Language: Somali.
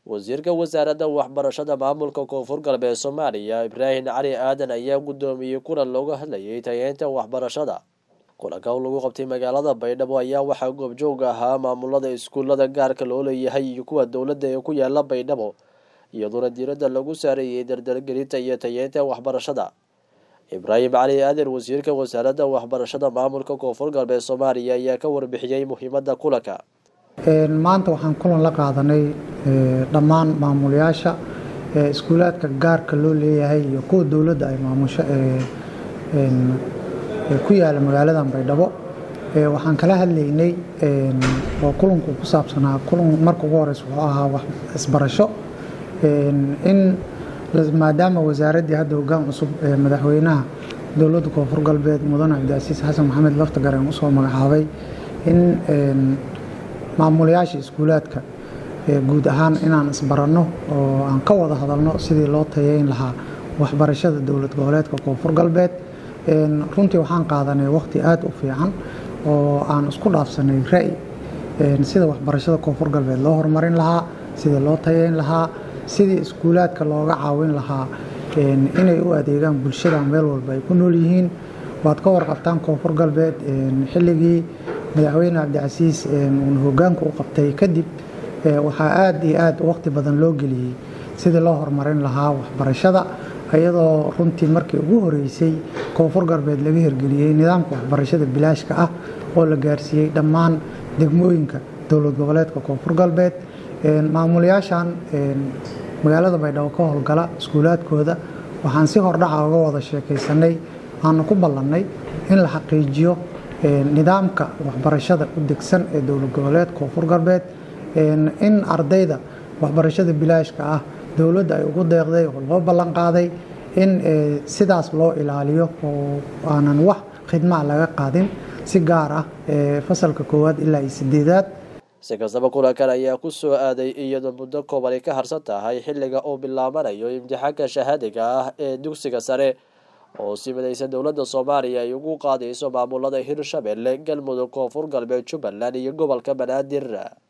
wasiirka wasaaradda waxbarashada maamulka koonfur galbeed soomaaliya ibraahim cali aadan ayaa guddoomiyey kulan looga hadlayay tayeynta waxbarashada kulanka lagu qabtay magaalada baydhabo ayaa waxaa goobjoog ahaa maamulada iskuullada gaarka loo leeyahay iyo kuwa dowladda ee ku yaala baydhabo iyadoona diiradda lagu saareeyey dardargelinta iyo tayeynta waxbarashada ibraahim cali aadan wasiirka wasaaradda waxbarashada maamulka koonfur galbeed soomaaliya ayaa ka warbixiyey muhiimadda kulanka maanta waxaan kulan la qaadanay dhammaan maamulayaasha iskuulaadka gaarka loo leeyahay iyo kuwa dowladda ay maamusho ku yaala magaaladan baydhabo waxaan kala hadlaynay oo kulanku ku saabsanaa kulan marka ugu horeysa wuxuu ahaa wax isbarasho in maadaama wasaaraddii hadda hoggaan cusub ee madaxweynaha dowladda koonfur galbeed mudane cabdicasiis xasan maxamed laftagareen usoo magacaabay in maamulayaasha iskuulaadka guud ahaan inaan isbaranno oo aan ka wada hadalno sidii loo tayeyn lahaa waxbarashada dowlad goboleedka koonfur galbeed runtii waxaan qaadanay waqti aad u fiican oo aan isku dhaafsanay ra'yi sida waxbarashada koonfur galbeed loo horumarin lahaa sidii loo tayeyn lahaa sidii iskuulaadka looga caawin lahaa inay u adeegaan bulshada meel walba ay ku nool yihiin waad ka warqabtaan koonfur galbeed xilligii madaxweyne cabdicasiis uuna hogaanka u qabtay kadib waxaa aad iyo aad waqti badan loo geliyey sidii loo horumarin lahaa waxbarashada iyadoo runtii markii ugu horeysay koonfur galbeed laga hirgeliyey nidaamka waxbarashada bilaashka ah oo la gaarsiiyey dhammaan degmooyinka dowlad goboleedka koonfur galbeed maamulayaashan magaalada baydhabo ka howlgala iskuulaadkooda waxaan si hordhaca uga wada sheekaysanay aanu ku ballannay in la xaqiijiyo nidaamka waxbarashada u degsan ee dowlad goboleed koonfur galbeed in ardayda waxbarashada bilaashka ah dowladda ay ugu deeqday oo loo ballan qaaday in sidaas loo ilaaliyo oo aanan wax khidmaa laga qaadin si gaar ah fasalka koowaad ilaa iyo sideedaad si kastaba kulankan ayaa ku soo aaday iyadoo muddo kooban ay ka harsan tahay xilliga uu bilaabanayo imtixaanka shahaadiga ah ee dugsiga sare oo si midaysan dowladda soomaaliya ay ugu qaadayso maamulada hirshabelle galmudug koonfur galbeed jubbaland iyo gobolka banaadir